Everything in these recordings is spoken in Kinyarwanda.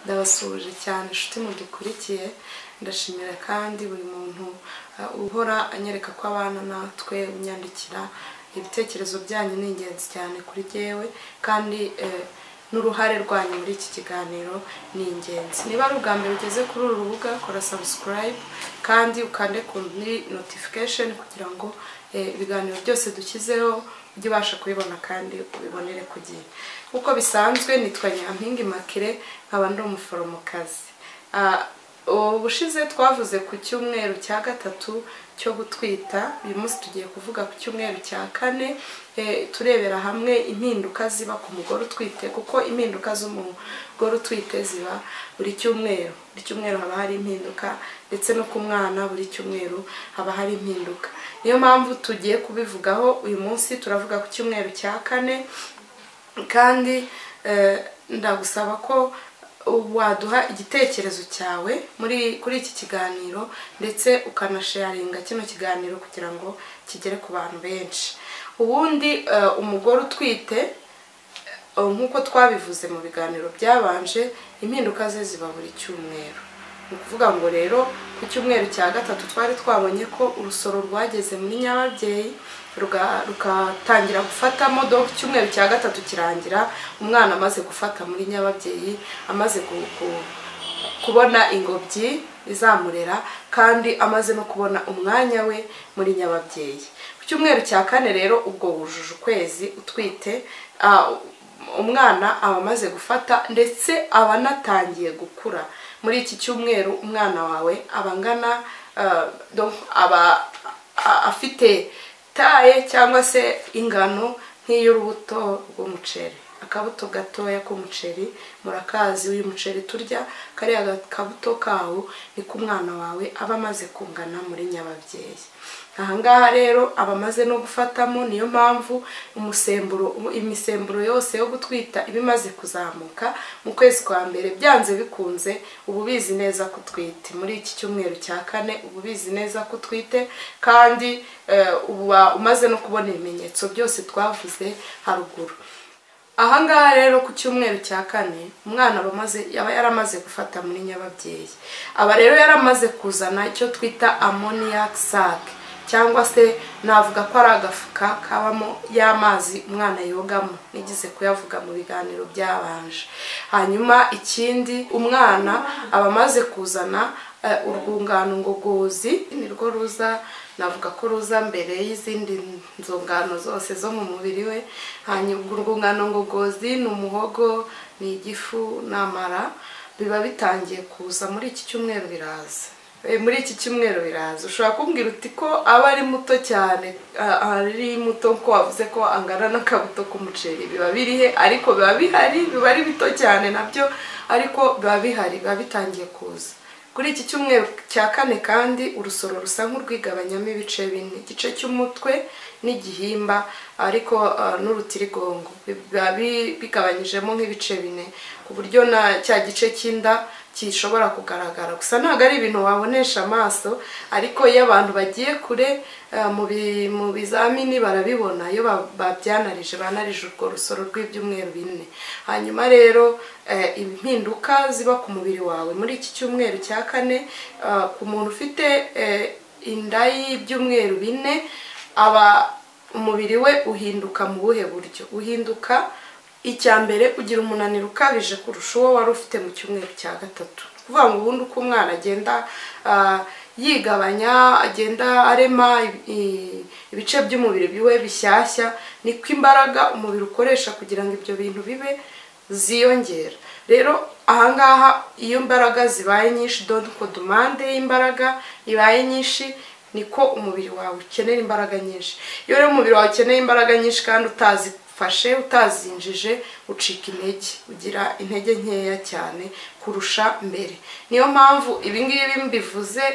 ndabasuhuje cyane inshuti mudukurikiye ndashimira kandi buri muntu uh, uhora anyereka ko abana natwe unyandikira ibitekerezo byanyu ni ingenzi cyane kuri jyewe kandi eh, n'uruhare rwanyu muri iki kiganiro ni ingenzi niba ari ubwa mbere ugeze kuri uru rubuga kora subscribe kandi ukande ku notification kugira ngo eh, ibiganiro byose dushyizeho ujye ubasha kubibona kandi ubibonere ku gihe uko bisanzwe nitwa nyampinga imakire nkaba ndi umuforomokazi Ah, ubushize twavuze ku cyumweru cya gatatu cyo gutwita uyu munsi tugiye kuvuga ku cyumweru cya kane eh, turebera hamwe impinduka ziba ku mugore utwite kuko impinduka z'umugore utwite ziba buri cyumweru buri cyumweru haba hari impinduka ndetse no ku mwana buri cyumweru haba hari impinduka niyo mpamvu tugiye kubivugaho uyu munsi turavuga ku cyumweru cya kane kandi eh, ndagusaba ko waduha igitekerezo cyawe muri kuri iki kiganiro ndetse ukanasharinga kino kiganiro kugira ngo kigere ku bantu benshi ubundi eh, umugore utwite eh, nk'uko twabivuze mu biganiro byabanje impinduka ze ziba buri cyumweru ni ukuvuga ngo rero ku cyumweru cya gatatu twari twabonye ko urusoro rwageze muri nyababyeyi ruga- rugatangira gufata modoka icyumweru cya gatatu kirangira umwana amaze gufata muri nyababyeyi amaze gu- gu- kubona ingobyi izamurera kandi amaze no kubona umwanya we muri nyababyeyi ku cyumweru cya kane rero ubwo wujuje ukwezi utwite ah, umwana aba amaze gufata ndetse aba anatangiye gukura muri iki cyumweru umwana wawe aba angana ah, donc aba a- afite taye cyangwa se ingano nk'iy'urubuto rw'umuceri akabuto gatoya k'umuceri murakazi uyu muceri turya kariya ga- kabuto kawo ni ko umwana wawe aba amaze kungana muri nyababyeyi ahangaha rero aba amaze no gufatamo niyo mpamvu umusemburo imisemburo yose yo gutwita iba imaze kuzamuka mu kwezi kwa mbere byanze bikunze uba ubizi neza ko utwite muri iki cyumweru cya kane uba ubizi neza ko utwite kandi eh, uba umaze no kubona ibimenyetso byose twavuze haruguru ahangaha rero ku cyumweru cya kane umwana aba amaze- aba yaramaze gufata muri nyababyeyi aba rero yaramaze kuzana icyo twita amoniac sac cyangwa se navuga ko ari agafuka kabamo y'amazi umwana yogamo nigeze kuyavuga mu biganiro byabanje hanyuma ikindi umwana aba amaze kuzana eh, urwungano ngogozi nirwo ruza navuga ko ruza mbere y'izindi nzungano zose zo mu mubiri we hanyuma urwungano ngogozi ni umuhogo ni igifu ni amara biba bitangiye kuza muri iki cyumweru biraza Eh, muri iki cyumweru biraza ushobora kumbwira uti ko aba ari muto cyane ah, ari muto ko wavuze ko angana n'akabuto k'umuceri biba biri he ariko biba bihari biba ari bito cyane nabyo ariko biba bihari biba bitangiye kuza kuri iki cyumweru cya kane kandi urusoro rusa nk'urwigabanyamo ibice bine igice cy'umutwe n'igihimba ariko ah, n'urutirigongo biba bi- bigabanyijemo nk'ibice bine ku buryo na cya gice cy'inda gishobora kugaragara gusa ntabwo ari ibintu wabonesha amaso ariko iyo abantu bagiye kure ah, mu bi- mu bizamini barabibona iyo ba- babyanarije banarije urwo rusoro rw'ibyumweru bine hanyuma rero eh, impinduka ziba ku mubiri wawe muri iki cyumweru cya kane ah, ku muntu ufite eh, inda y'ibyumweru bine aba umubiri we uhinduka mu buhe buryo uhinduka icya mbere ugira umunaniro ukabije kurusha uwo wari ufite mu cyumweru cya gatatu ni ukuvuga ngo ubundi uko umwana agenda ah, yigabanya agenda arema i- ibice by'umubiri biwe bishyashya niko imbaraga umubiri ukoresha kugira ngo ibyo bintu bibe ziyongera rero ahangaha iyo imbaraga zibaye nyinshi donko demande y'imbaraga ibaye nyinshi niko umubiri wawe ukenera imbaraga nyinshi iyo rero umubiri wawe ukeneye imbaraga nyinshi kandi utazifashe utazinjije ucika intege ugira intege nkeya cyane kurusha mbere niyo mpamvu ibingibi mbivuze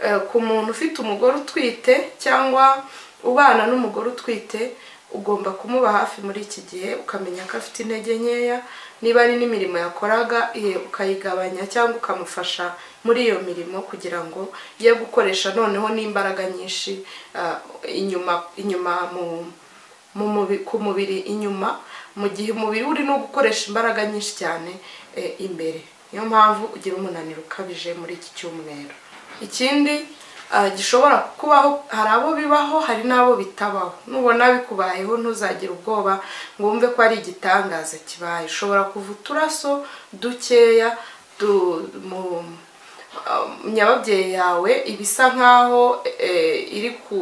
eh, ku muntu ufite umugore utwite cyangwa ubana n'umugore utwite ugomba kumuba hafi muri iki gihe ukamenya ko afite intege nkeya niba ari n'imirimo yakoraga eh, ukayigabanya cyangwa ukamufasha muri iyo mirimo kugira ngo ye gukoresha noneho n'imbaraga nyinshi ah, inyuma inyuma mu mu mubi- ku mubiri inyuma mu gihe umubiri urimo gukoresha imbaraga nyinshi cyane eh, imbere niyo mpamvu ugira umunaniro ukabije muri iki cyumweru ikindi ah, gishobora kubaho hari abo bibaho hari n'abo bitabaho nubona bikubayeho ntuzagire ubwoba ngo wumve ko ari igitangaza kibaye ushobora kuva uturaso dukeya du- mu um, nyababyeyi yawe ibisa nk'aho eh, iri ku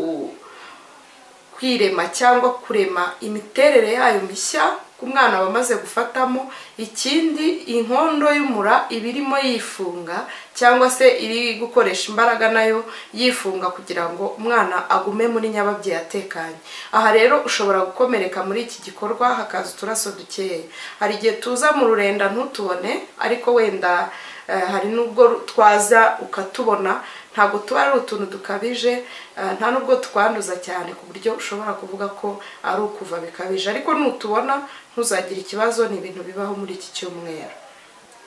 kwirema cyangwa kurema imiterere yayo mishya ku mwana wamaze gufatamo ikindi inkondo y'umura iba irimo yifunga cyangwa se iri gukoresha imbaraga nayo yifunga kugira ngo umwana agume muri nyababyeyi atekanye aha rero ushobora gukomereka muri iki gikorwa hakaza uturaso dukeya hari igihe tuza mu rurenda ntutubone ariko wenda eh, hari n'ubwo twaza ukatubona ntabwo tuba ari utuntu dukabije eh, nta nubwo twanduza cyane ku buryo ushobora kuvuga ko ari ukuva bikabije ariko nutubona ntuzagire ikibazo ni ibintu bibaho muri iki cyumweru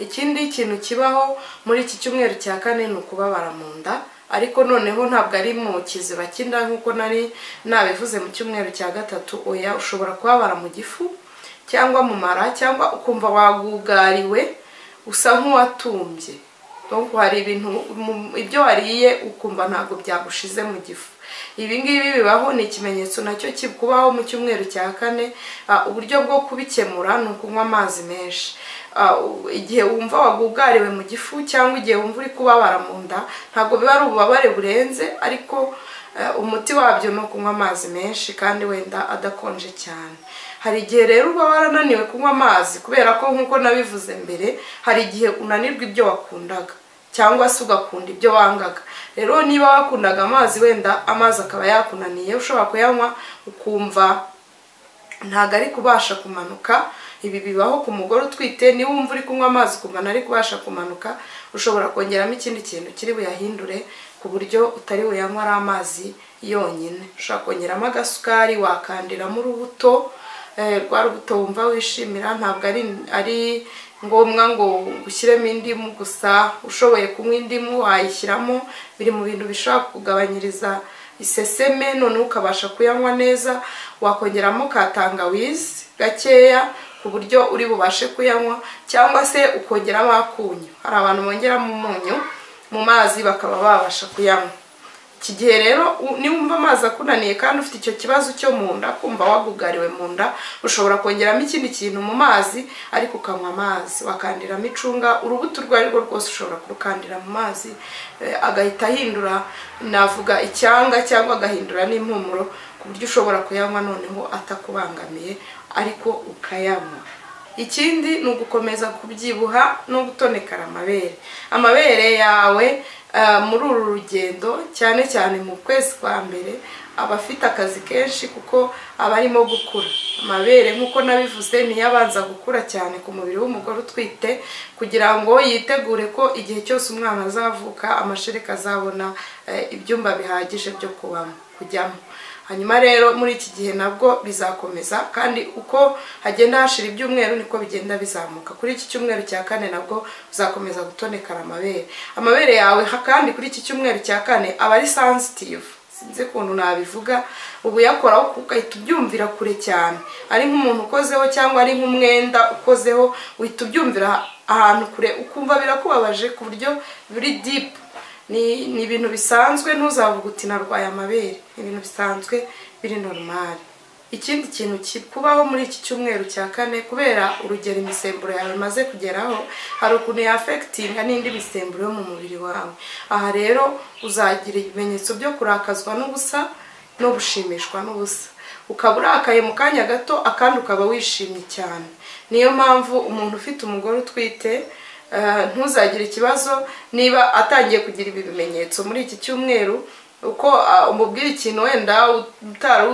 ikindi kintu kibaho muri iki cyumweru cya kane ni ukubabara mu nda ariko noneho ntabwo ari mu kiziba cy'inda nk'uko nari nabivuze mu cyumweru cya gatatu oya ushobora kubabara mu gifu cyangwa mu mara cyangwa ukumva wagugariwe usa nk'uwatumbye donc hari ibintu mu- ibyo wariye ukumva ntabwo byagushize mu gifu ibi ngibi bibaho ni ikimenyetso nacyo kikubaho mu cyumweru cya kane Ah, uburyo bwo kubikemura ni ukunywa amazi menshi Ah, u- igihe wumva wagugariwe mu gifu cyangwa igihe wumva uri kubabara mu nda ntabwo biba ari ububabare burenze ariko eh, umuti wabyo ni ukunywa amazi menshi kandi wenda adakonje cyane hari igihe rero uba warananiwe kunywa amazi kubera ko nk'uko nabivuze mbere hari igihe unanirwa ibyo wakundaga cyangwa se ugakunda ibyo wangaga rero niba wakundaga amazi wenda amazi akaba yakunaniye ushobora kuyanywa ukumva ntabwo ari kubasha kumanuka ibi bibaho ku mugore utwite niba wumva uri kunywa amazi ukumva ntari kubasha kumanuka ushobora kongeramo ikindi kintu kiri buyahindure ku buryo utari buyanywa ari amazi yonyine ushobora kongeramo agasukari wakandiramo urubuto eh, rwa rubuto wumva wishimira ntabwo ari ari ngombwa ngo ushyiremo indimu gusa ushoboye kunywa indimu wayishyiramo biri mu bintu bishobora kugabanyiriza iseseme noneho ukabasha kuyanywa neza wakongeramo ka tangawizi gakeya ku buryo uri bubashe kuyanywa cyangwa se ukongeramo akunyu hari abantu bongeramo umunyu mu mazi bakaba babasha kuyanywa iki gihe rero u- niwumva amazi akunaniye kandi ufite icyo kibazo cyo mu nda kumva wagugariwe mu nda ushobora kongeramo ikindi kintu mu mazi ariko ukanywa amazi wakandiramo icunga urubuto urwo ari rwo rwose ushobora kurukandira mu mazi eh, agahita ahindura navuga icyanga cyangwa agahindura n'impumuro ku buryo ushobora kuyanywa noneho atakubangamiye ariko ukayanywa ikindi ni ugukomeza kubyibuha no gutonekara amabere amabere yawe eh, muri uru rugendo cyane cyane mu kwezi kwa mbere aba afite akazi kenshi kuko aba arimo gukura amabere nk'uko nabivuze niyo abanza gukura cyane ku mubiri w'umugore utwite kugira ngo yitegure ko igihe cyose umwana azavuka amashereka azabona eh, ibyumba bihagije byo kubamo kujyamo hanyuma rero muri iki gihe nabwo bizakomeza kandi uko hagenda hashira ibyumweru niko bigenda bizamuka kuri iki cyumweru cya kane nabwo uzakomeza gutonekara amabere amabere yawe ha- kandi kuri iki cyumweru cya kane aba ari sensitive sinzi ukuntu nabivuga uba uyakoraho ugahita ubyumvira kure cyane ari nk'umuntu ukozeho cyangwa ari nk'umwenda ukozeho uhita ubyumvira ahantu kure ukumva birakubabaje ku buryo buri deep ni ni ibintu bisanzwe ntuzavuga uti narwaye amabere ni ibintu bisanzwe biri normal ikindi kintu kikubaho muri iki cyumweru cya kane kubera urugero imisemburo yawe imaze kugeraho hari ukuntu yafekitinga n'indi misemburo yo mu mubiri wawe aha rero uzagira ibimenyetso byo kurakazwa n'ubusa no gushimishwa n'ubusa ukaba urakaye mu kanya gato akandi ukaba wishimye cyane niyo mpamvu umuntu ufite umugore utwite eh, ntuzagire ikibazo niba atangiye kugira ibi bimenyetso muri iki cyumweru uko ah, umubwira ikintu wenda utari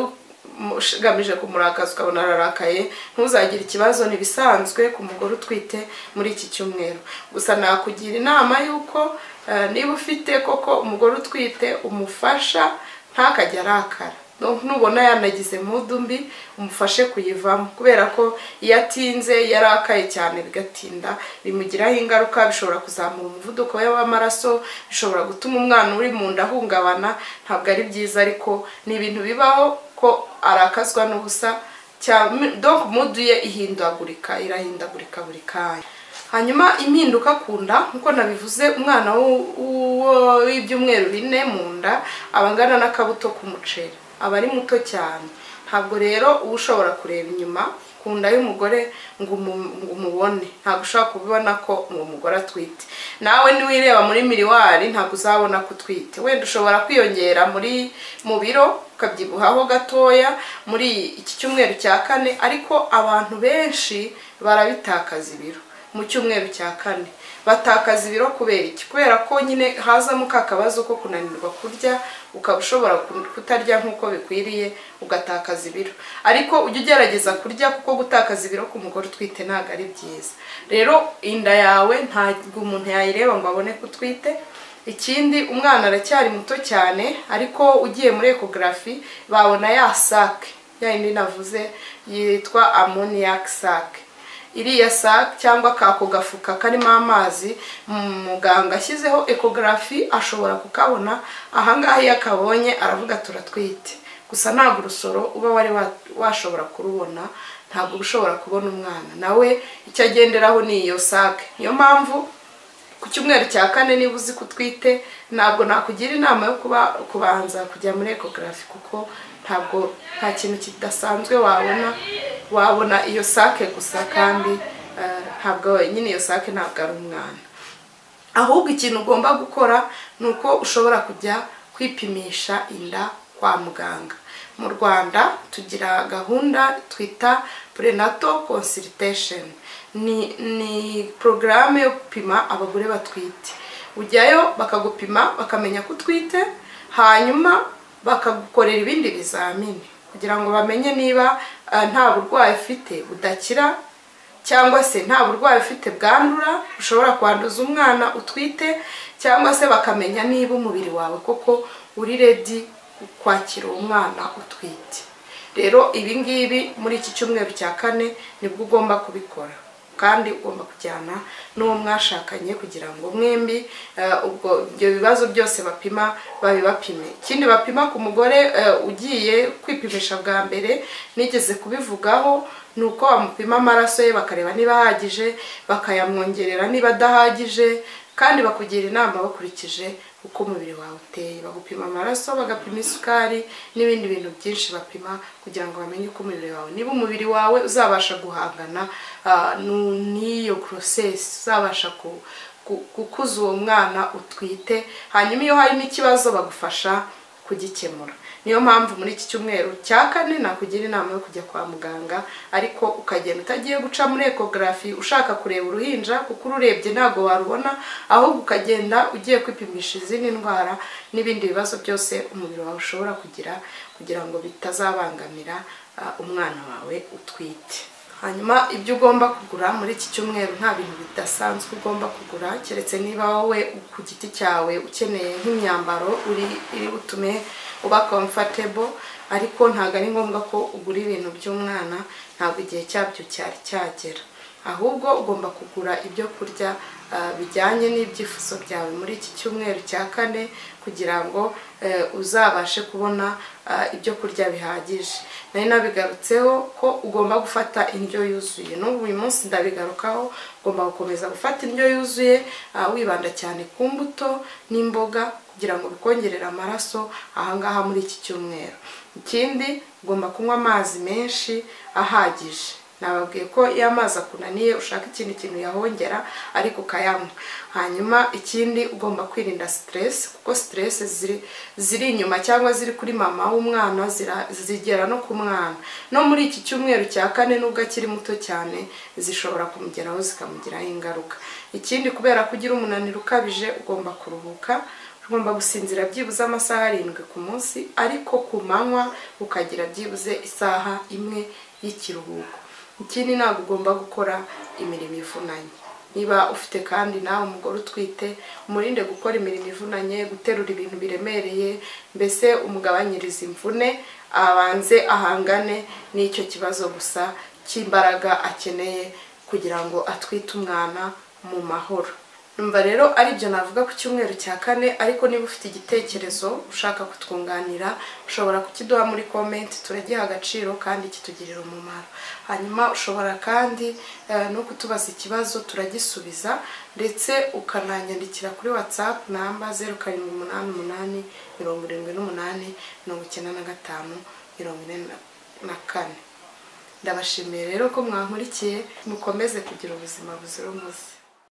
ugamije kumurakaza ukabona ararakaye ntuzagire ikibazo ni ibisanzwe ku mugore utwite muri iki cyumweru gusa nakugira inama y'uko eh, niba ufite koko umugore utwite umufasha ntakajya arakara Donc, nubona yanagize mudu mbi umufashe kuyivamo kubera ko iyo atinze yarakaye cyane bigatinda bimugiraho ingaruka bishobora kuzamura umuvuduko we w'amaraso bishobora gutuma umwana uri mu nda ahungabana ntabwo ari byiza ariko ni ibintu bibaho ko arakazwa n'ubusa cyangwa donc mudu ye ihindagurika irahindagurika buri kanya hanyuma impinduka ku nda nk'uko nabivuze umwana w'u- w'u- w'ibyumweru bine mu nda aba angana n'akabuto k'umuceri aba ari muto cyane ntabwo rero uba ushobora kureba inyuma ku nda y'umugore ngo umu- ngo umubone ntabwo ushobora kubibona ko uwo mugore atwite nawe niwireba muri miriwari ntabwo uzabona ko utwite wenda ushobora kwiyongera muri mu biro ukabyibuhaho gatoya muri iki cyumweru cya kane ariko abantu benshi barabitakaza ibiro mu cyumweru cya kane batakaza ibiro kubera iki kubera ko nyine hazamo ka kabazo ko kunanirwa kurya ukaba ushobora ku- kutarya nk'uko bikwiriye ugatakaza ibiro ariko ujye ugerageza kurya kuko gutakaza ibiro ku mugore utwite ntabwo ari byiza rero inda yawe ntabwo umuntu yayireba ngo abone ko utwite ikindi umwana aracyari muto cyane ariko ugiye muri ekogarafi babona ya sake ya yindi navuze yitwa amoniyak sake iriya sac cyangwa kako gafuka karimo amazi mm, muganga ashyizeho ekogarafi ashobora kukabona ahangaha iyo akabonye aravuga turatwite gusa ntabwo urusoro uba wari wa- washobora kurubona ntabwo uba ushobora kubona umwana nawe icyo agenderaho ni iyo sac niyo mpamvu ku cyumweru cya kane niba uzi ko utwite ntabwo nakugira inama yo kuba kubanza kujya muri ekogarafi kuko ntabwo nta kintu kidasanzwe wabona wabona iyo sake gusa kandi eh, ntabwo nyine iyo sake ntabwo ari umwana ahubwo ikintu ugomba gukora ni uko ushobora kujya kwipimisha inda kwa muganga mu rwanda tugira gahunda twita prenatal consultation ni, ni porogaramu yo gupima abagore batwite ujyayo bakagupima bakamenya ko utwite hanyuma bakagukorera ibindi bizamini kugira ngo bamenye niba eh, nta burwayi ufite budakira cyangwa se nta burwayi ufite bwandura ushobora kwanduza umwana utwite cyangwa se bakamenya niba umubiri wawe koko uri redi kwakira uwo mwana utwite rero ibi ngibi muri iki cyumweru cya kane nibwo ugomba kubikora kandi ugomba kujyana n'uwo mwashakanye kugira ngo mwembi eh, ubwo ibyo bibazo byose bapima babibapime ikindi bapima ku mugore eh, ugiye kwipimisha bwa mbere nigeze kubivugaho ni uko bamupima amaraso ye bakareba niba ahagije bakayamwongerera niba adahagije kandi bakugira inama bakurikije uko umubiri wawe uteye bagupima amaraso bagapima isukari n'ibindi bintu byinshi bapima kugira ngo bamenye uko umubiri wawe niba umubiri wawe uzabasha guhangana ah, nu- n'iyo process uzabasha ku- ku- gukuza uwo mwana utwite hanyuma iyo hari n'ikibazo bagufasha kugikemura niyo mpamvu muri iki cyumweru cya kane nakugira inama yo kujya kwa muganga ariko ukagenda utagiye guca muri ekogarafi ushaka kureba uruhinja kuko ururebye ntabwo warubona ahubwo ukagenda ugiye kwipimisha izindi ndwara n'ibindi bibazo byose umubiri wawe ushobora kugira kugira ngo bitazabangamira ah, umwana wawe utwite hanyuma ibyo ugomba kugura muri iki cyumweru nta bintu bidasanzwe ugomba kugura keretse niba wowe ku giti cyawe ukeneye nk'imyambaro uri iri butume uba comfortable ariko ntabwo ari ngombwa ko ugura ibintu by'umwana ntabwo igihe cyabyo cyari cyagera ahubwo ugomba kugura ibyo kurya ah, bijyanye n'ibyifuzo byawe muri iki cyumweru cya kane kugira ngo eh, uzabashe kubona ah, ibyo kurya bihagije nari nabigarutseho ko ugomba gufata indyo yuzuye n'ubu uyu munsi ndabigarukaho ugomba gukomeza gufata indyo yuzuye ah, wibanda cyane ku mbuto n'imboga kugira ngo bikongerere amaraso ahangaha muri iki cyumweru ikindi ugomba kunywa amazi menshi ahagije nababwiye ko iyo amazi akunaniye ushaka ikindi kintu yahongera ariko ukayanywa hanyuma ikindi ugomba kwirinda stress kuko stress ziri ziri inyuma cyangwa ziri kuri mama w'umwana zira- zigera no ku mwana no muri iki cyumweru cya kane nubwo akiri muto cyane zishobora kumugeraho zikamugiraho ingaruka ikindi kubera ko ugira umunaniro ukabije ugomba kuruhuka ugomba gusinzira byibuze amasaha arindwi ku munsi ariko ku manywa ukagira byibuze isaha imwe y'ikiruhuko ikindi ntabwo ugomba gukora imirimo ivunanye niba ufite kandi nawe umugore utwite umurinde gukora imirimo ivunanye guterura ibintu biremereye mbese umugabanyirize imvune abanze ahangane n'icyo kibazo gusa cy'imbaraga akeneye kugira ngo atwite umwana mu mahoro numva rero ari byo navuga ku cyumweru cya kane ariko niba ufite igitekerezo ushaka kutwunganira ushobora kukiduha muri komenti turagiha agaciro kandi kitugirira umumaro hanyuma ushobora kandi eh, no kutubaza ikibazo turagisubiza ndetse ukananyandikira kuri watsapu namba zeru karindwi umunani umunani mirongo irindwi n'umunani mirongo icyenda na gatanu mirongo ine na- na kane ndabashimiye rero ko mwankurikiye mukomeze kugira ubuzima buzira umuze